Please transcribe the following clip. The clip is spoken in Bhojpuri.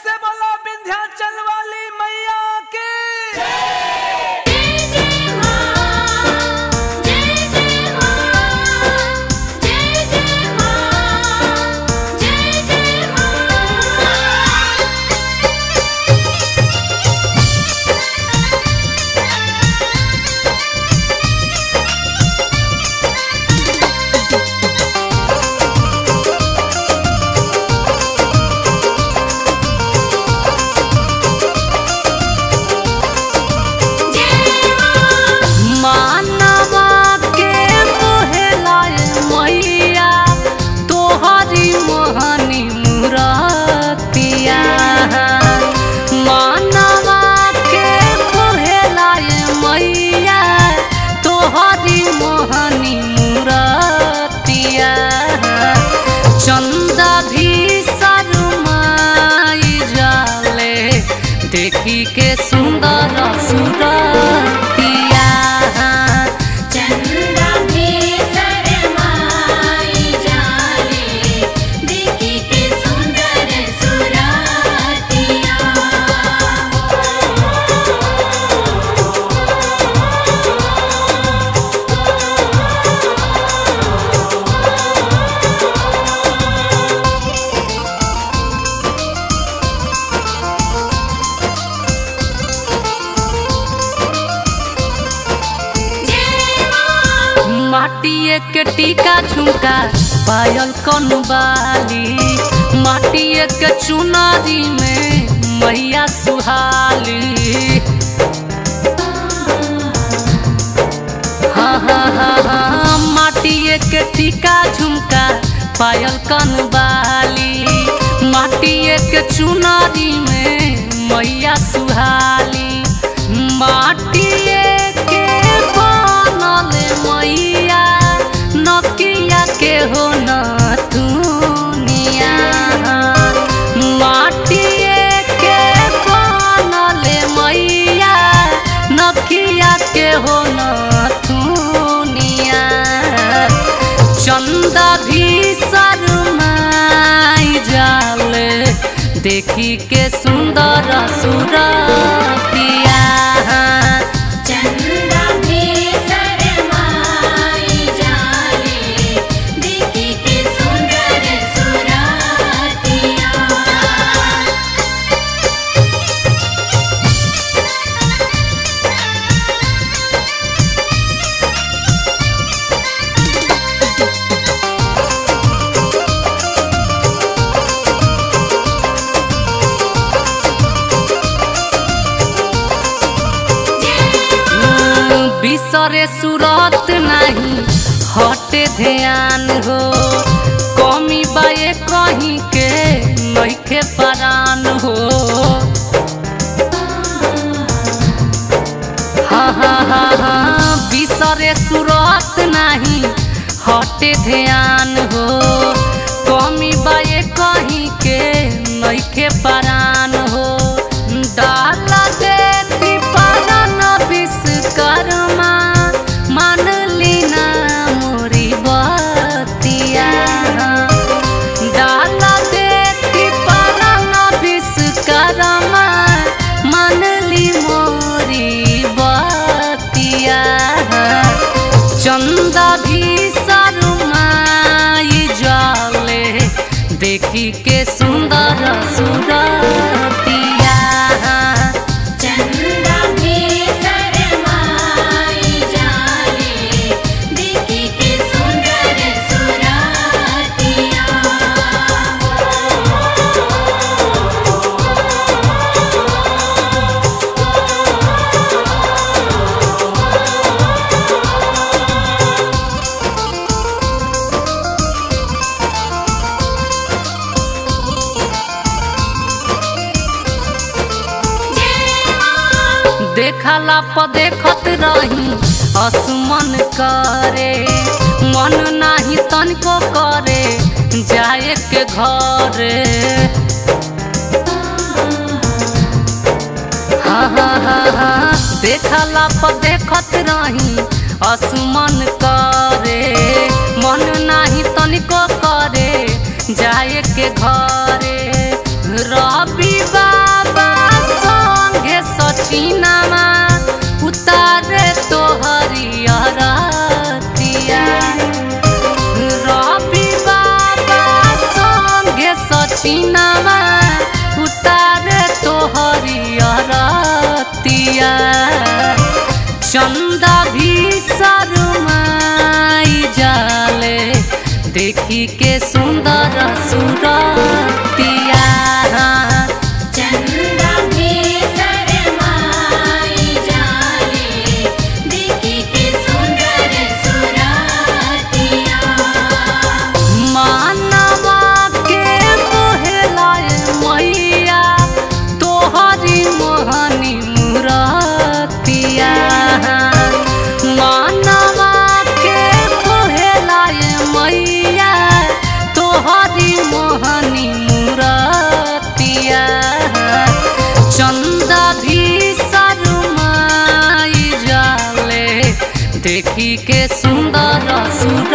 से बोला विंध्याचल वाली मैया के जय जय मां जय जय मां जय जय मां जय जय मां मानवा के मोहलाए मैया तोहरी मोहनी मुरतिया मानवा के मोहलाए मैया तोहरी मोहनी मुरतिया चंदा भी शरमाई जाले देखी के सुंदर सुरतिया चंदा भी शरमाई जाले देखी के सुंदर सुरातिया जय मां माटिए के टीका झुमका पायल कनबाली माटिए के चुनरी में मैया सुहाली हाँ हाँ हाँ हाँ माटिए के टीका झुमका पायल कनबाली माटिए के चुनरी में मैया सुहाली माटिए के बनल मैया नकिया के हो न दुनिया माटिए के बनल मैया नकिया के हो न दुनिया चंदा भी शरमाई जाले देखी के सुंदर सुरतिया चंदा भी शरमाई जाले देखी के सुंदर सुरातिया बिसरे सुरत नहीं हटे ध्यान हो कमी बाए कहीं के नइखे परान हो हाँ हाँ हाँ हाँ बिसरे सुरत नहीं हटे ध्यान हो कमी बाए कहीं के नइखे परान हो डाला देती परान विश्वकर्मा मान लीना मोरी बतिया डाला देती परान विश्वकर्मा मान ली मोरी बतिया चंदा भी शरमाई जाले देखी के सुंदर सुरतिया चंदा भी शरमाई जाले देखी के सुंदर सुरातिया देखला प देखत रही असमन करे मन नाही तनिको करे जाए के घरे हाँ हाँ हाँ हाँ देखला प देखत रही असमन करे मन नाही तनिको करे जाए के घरे रवि बाबा संगे सचिनमा उतारे तोहरी अरतिया रवि बाबा संगे सचिनमा उतारे तोहरी अरतिया चंदा भी शर्माई जाले देखी के सुंदर सुरतिया चंदा भी शरमाई जाले देखी के सुंदर सुरातिया मानवा के मोहलाए मैया तोहरी मोहनी मुरतिया मानवा के मोहलाए मैया तोहरी मोहनी मुरतिया चंदा भी शर्माई जाले देखी के सुंदर सुर